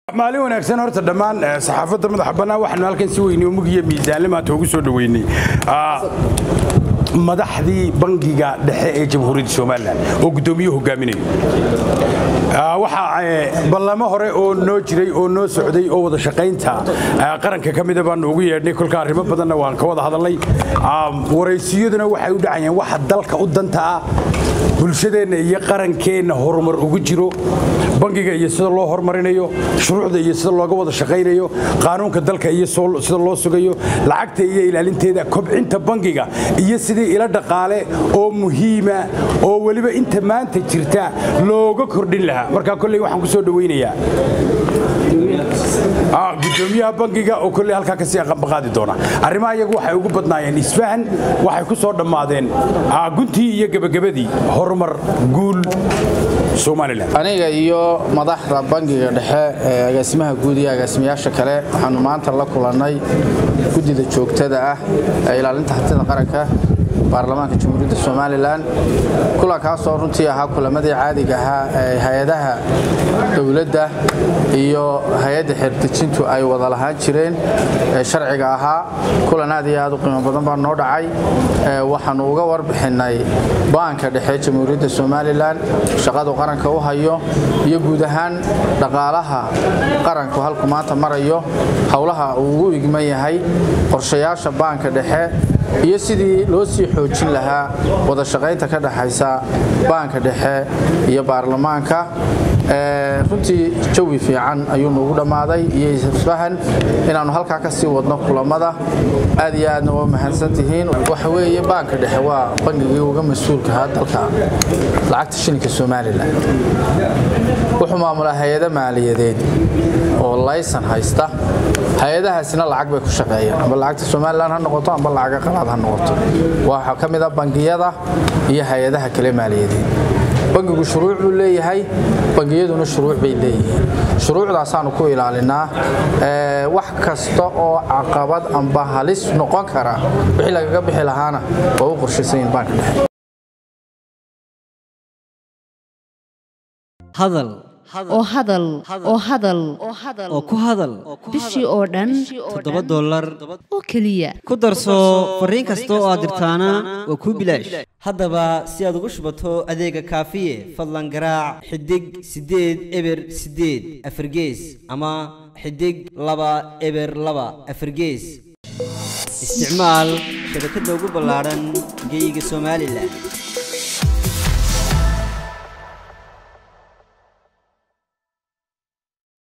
maalin wanaagsan horta dhammaan saxaafadda madaxa bannaan waxaanu halkan si weyne mug iyo miisaanle maanta ugu soo dhoweynay madaxdii bangiga dhexe ee jamhuuriyadda somalilan oo guddoomiye hogaaminayo waxaa ballamo hore oo noo jiray oo noo socday oo wada shaqaynta qaranka ka mida baanu ugu yeedhnay kolka arrimo badanna waan ka wada hadalnay waraysiyaduna waxay u dhacayeen waxa dalka u danta ah bulshadeenna iyo qarankeenna horumar ugu jiro bangiga iyo sida loo horumarinayo shuruucda iyo sida looga wada shaqaynayo qaanuunka dalka iyo sida loo sugayo lacagta iyo ilaalinteeda kobcinta bangiga iyo sidii ila dhaqaale oo muhiima oo weliba inta maanta jirta looga kordhin lahaa markaa kolley waxaan ku soo dhowaynayaa gudoomiyaha bangiga oo kolley halkaa kasii aqanbaqaadi doona arrimaha iyagu waxay ugu badnaayeen isfahan waxay ku soo dhammaadeen guntii iyo gebagabadii horumar guul somalilan aniga iyo madaxda bangiga dhexe ee agaasimaha guud iyo agaasimayaasha kale waxaanu maanta la kulannay guddida joogtada ah ee ilaalinta hantida qaranka baarlamaanka jamhuuriyadda somalilan kulankaasoo runtii ahaa kulamadii caadiga ahaa ee hay-adaha dowladda iyo hay-adda xeerdejintu ay wada lahaan jireen ee sharciga ahaa kulan aad iyo aad u qiimo badan baa noo dhacay waxaanu uga warbixinnay baanka dhexe jamhuuriyadda somalilan shaqadu qaranka u hayo iyo guud ahaan dhaqaalaha qaranku halku maanta marayo howlaha uu ugu igman yahay qorshayaasha baanka dhexe iyo sidii loo sii xoojin lahaa wada shaqaynta ka dhexaysa baanka dhexe iyo baarlamaanka runtii jawi fiican ayuu nuugu dhammaaday iyo isfahan inaannu halkaa ka sii wadno kulamada aad iyo aadna waa mahadsan tihiin waxa weeye baanka dhexe waa bangigii uga mas-uulkahaa dalka lacagta shilinka somalilan wuxuu maamulaa hay-ado maaliyadeed oo laysan haysta hay-adahaasina lacag bay ku shaqeeyaan amba lacagta somalilan ha noqoto amba lacaga qalaad ha noqoto waxaa ka mid a bangiyada iyo hay-adaha kale maaliyadeed bangigu shuruuc buu leeyahay bangiyaduna shuruuc bay leeyihiin shuruucdaasaanu ku ilaalinaa wax kasta oo caqabad amba halis noqon kara wixii lagaga bixi lahaana waa u qorshaysanyihin baanka dhexe hadal oo hadal oo hadal oo ku hadal bishii oo dhan toddoba dollar oo keliya ku darso fariin kasta oo aad dirtaana waa kuu bilaash haddaba si aad ugu shubato adeega kaafiye fadlan garaac xidig siddeed eber siddeed afargees ama xidig laba eber laba afargees isticmaal shabakadda ugu ballaadhan geyga somalilan